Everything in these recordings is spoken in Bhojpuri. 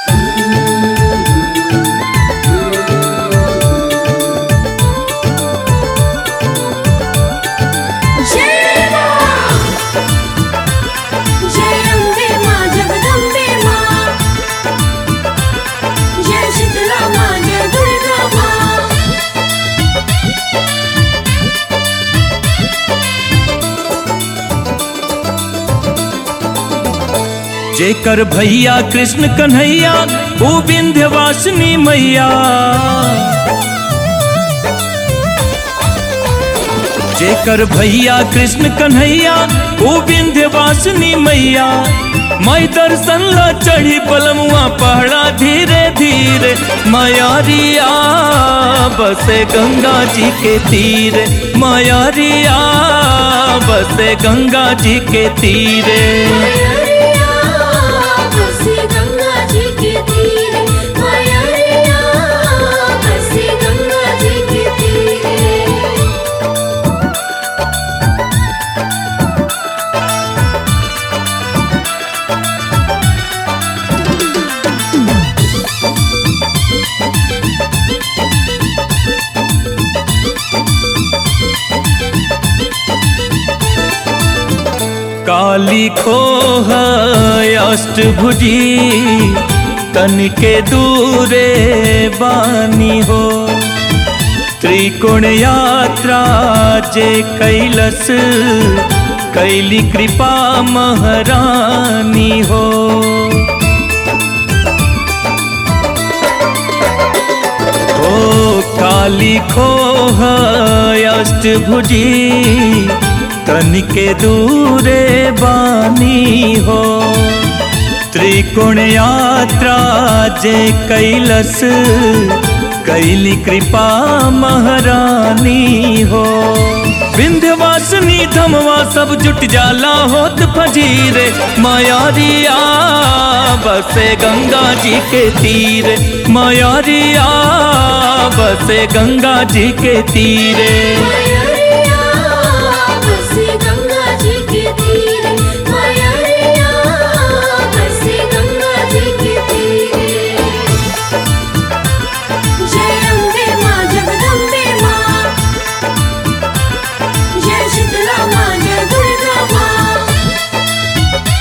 जय मां जय अम्बे मां जगदम्बे मां जय शीतला मां जय दुर्गा मां जेकर भैया कृष्ण कन्हैया वो विंध्यवासिनी मैया जेकर भैया कृष्ण कन्हैया वो विंध्यवासिनी मैया मैं दर्शन ला चढ़ी पलमुआ पहाड़ा धीरे धीरे मयारिया बसे गंगा जी के तीरे मयारिया बसे गंगा जी के तीरे मयरिया बसे गंगा जी के तीरे मयरिया बसे गंगा जी के तीरे काली खोह अष्टभुजी तनिके दूरे बानी हो त्रिकोण यात्रा जे कैलस कैली कृपा महारानी हो ओ काली खोह अष्टभुजी तनिके दूरे बानी हो त्रिकोण यात्रा जे कैलस कैली कृपा महारानी हो विंध्यवासिनी धमवा सब जुट जाला होत फजीरे मायारिया बसे गंगा जी के तीरे मायारिया बसे गंगा जी के तीरे मयरिया बसे गंगा जी के तीरे मयरिया बसे गंगा जी के तीरे जय अम्बे मां जगदम्बे मां जय शीतला मां जय दुर्गा मां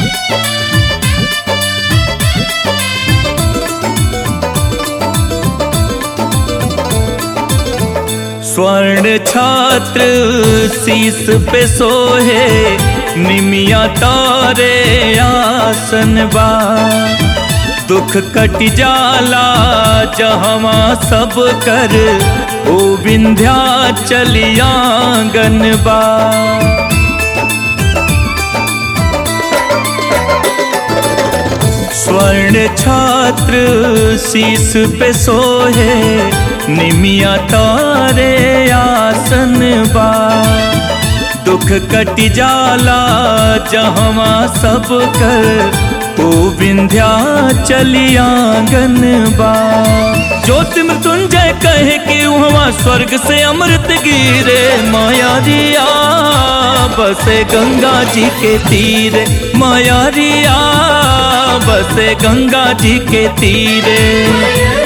स्वर्ण छात्र शीस पे सोहे निमिया तारे आसन बा दुख कट जाला जहवा सब कर ओ विंध्या चलियांगन बा स्वर्ण छात्र शीस पे सोहे निमिया तारे आसन बा दुख कट जाला जहवा सब कर ओ विंध्या चलियांगन बा ज्योति मृत्युंजय कहे कि वहाँ स्वर्ग से अमृत गिरे माया रिया बसे गंगा जी के तीरे माया रिया बसे गंगा जी के तीरे मयरिया